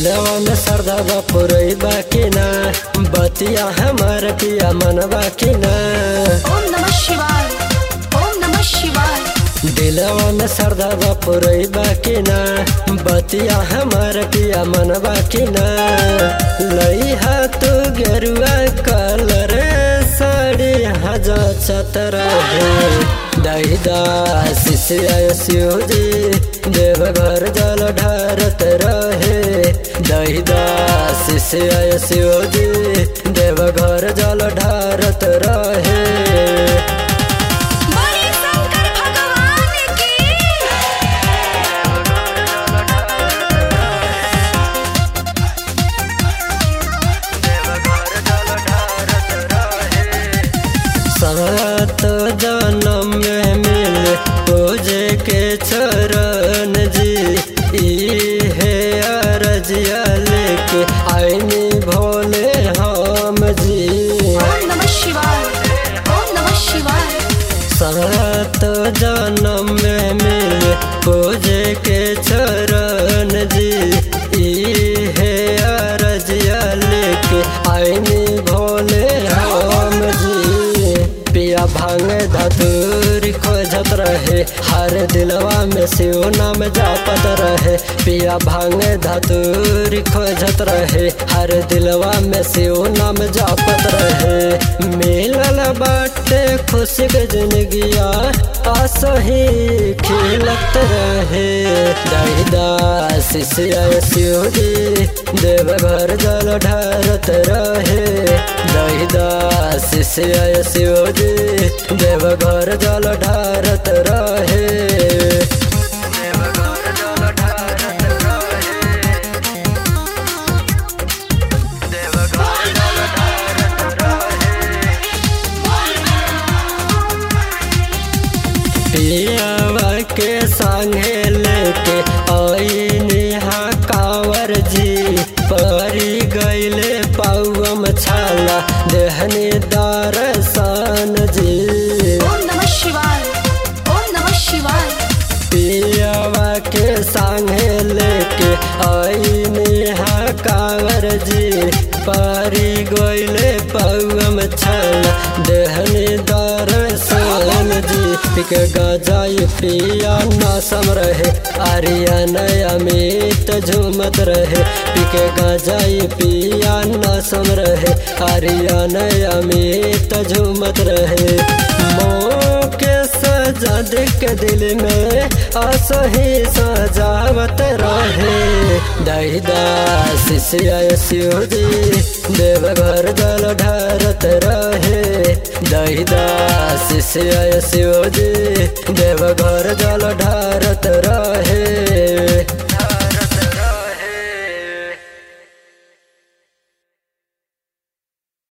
दिलवा में सरदा बपुरई बाकी ना बतिया हमार पिया मन बाकी ना ओम नमः शिवाय ओम नमः शिवाय दिलवा में सरदा बपुरई बाकी ना बतिया हमार पिया मन बाकी ना लई तू गेरुआ कलर साड़ी हजार चतर दहिदा शिष्य शिवजी देव घर जल ढारत रहे दहिदा शिष्य शिवजी देव घर जल ढारत रहे बड़े शंकर भगवान की सात जन्म में मिल पूजे के चरण जी ई है अरजिया लेके आईनी भोले हम जी ओम नमः शिवाय ओम नमः शिवाय सात जन्म में मिल पूजे के चरण जी ई है अरजिया लेके आईनी भोले हम जी पिया भांग धतूर खोजत रहे हर दिलवा में शिव नाम जापत रहे पिया भांग धतूर खोजत रहे हर दिलवा में शिव नाम जापत रहे मिलल बाटे खुशी के जिंदगिया असही खिलत रहे दहिदा शिष्य शिव जी देव घर जल ढारत रहे दहिदा शिष्य शिव जी देव घर जल ढारत रहे देव घर जल ढारत रहे देव घर जल ढारत रहे पियावा के संगे लेके आई नेहा कांवर जी परी गईले पौम छाला देहनी दर्शन जी ओम नमः शिवाय ओम नमः शिवाय पियावा के संगे लेके आई नेहा कांवर जी परी गईले पौम छाला देहनी दर्शन जी पिक गजाई पिया नासम रहे आर्यन अमित झूमत रहे पिक गजाई पिया नासम रहे आर्यन अमित झूमत रहे के सजा देख दिल में असही सजावत रहे दहिदा शिष्य शिव जी देव घर जल ढारत रहे दहिदा शिष्य शिव जी देव घर जल ढारत रहे